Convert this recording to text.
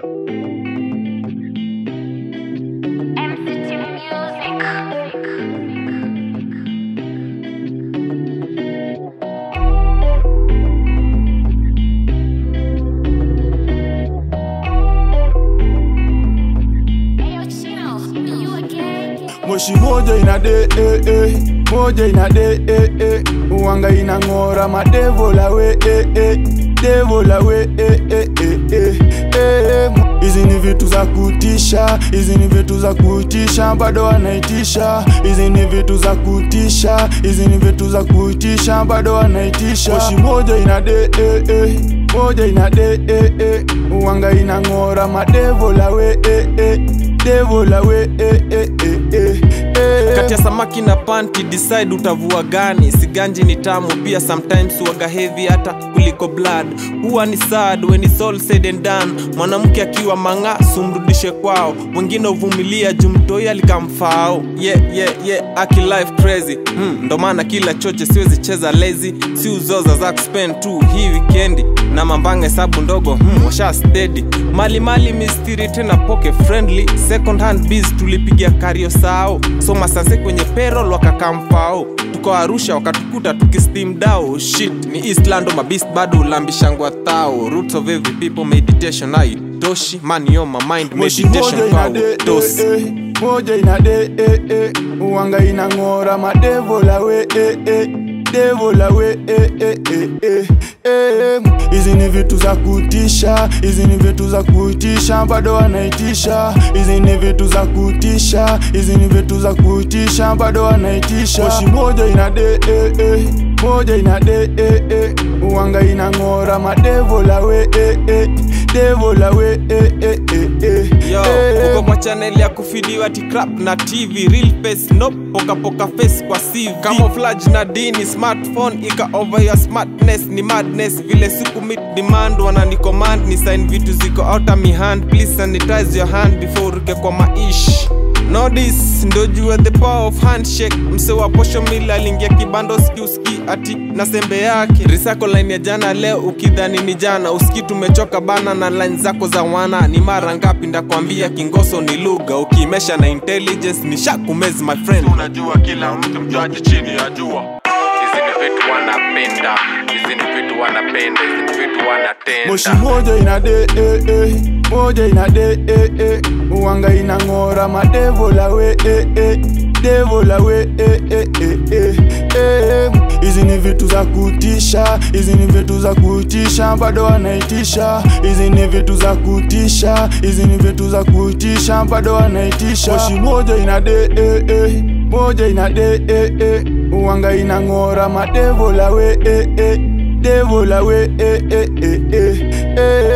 MCT Music. Ayo, Chino, you again? moshi moja ina de eh, eh. moja ina de eh, eh. uwanga inang'ora madevola we eh, eh. devola we eh, eh, eh, eh. eh. hizi ni vitu za kutisha hizi ni vitu za kutisha bado wanaitisha hizi ni vitu za kutisha hizi ni vitu za kutisha bado wanaitisha moshi moja ina de eh, eh. moja ina de eh, eh. uwanga inang'ora madevola we eh, eh. devola we eh, eh, eh, eh, eh. kati ya samaki na panti decide utavua gani siganji ni tamu pia sometimes huwaga heavy hata kuliko blood huwa ni sad when it's all said and done mwanamke akiwa manga sumrudishe kwao wengine uvumilia jumtoi alikamfao yeah, yeah, yeah, aki life crazy hmm, ndo maana kila choche siwezi cheza lazy si uzoza za kuspend tu hii wikendi na mambanga hesabu ndogo hmm, washa steady mali mali mistiri tena poke friendly second hand biz tulipigia kario sao so masase kwenye perol wakakamfao tuko arusha wakatukuta tukistim dao shit ni eastlando mabist bado ulambishangwa thao roots of every people meditation aitoshi money on my mind moshi moja meditation ina power de eh, dosi eh. moja ina de eh, eh. uwanga inang'ora madevola we eh, eh. devola we eh, eh, eh, eh, eh. hizi ni vitu za kutisha hizi ni vitu za kutisha bado wanaitisha hizi ni vitu za kutisha hizi ni vitu za kutisha bado wanaitisha moshi moja ina de eh, eh. moja ina de eh, eh. uwanga inang'ora madevola we eh, eh. devola we eh, eh, eh, eh. yo eh. uko kwa chaneli ya kufidiwa tikrap na tv real face no poka poka face kwa cv camouflage na dini smartphone ika over your smartness ni madness vile siku meet demand wanani command ni sign vitu ziko out of my hand please sanitize your hand before uruke kwa maish nodis ndo jua the power of handshake mse wa posho mili aliingia kibando skiuski ati na sembe yake risako line ya jana leo ukidhani ni jana uski tumechoka bana na line zako za wana ni mara ngapi ndakwambia kingoso ni lugha ukimesha na intelligence ni shakumez my friend unajua kila mtu mjuaji chini ya jua hizi ni vitu wanapenda hizi ni vitu wanapenda hizi ni vitu moshi wanatenda moja ina de eh, eh. moja ina de eh, eh. uwanga inang'ora madevola we eh, eh. devola we eh, eh, eh, eh, eh. hizi ni vitu za kutisha hizi ni vitu za kutisha bado wanaitisha hizi ni vitu za kutisha hizi ni vitu za kutisha bado wanaitisha moshi moja ina de eh, eh. moja ina de eh, eh. uwanga inang'ora madevola we eh, eh. devola we eh, eh, eh, eh, eh.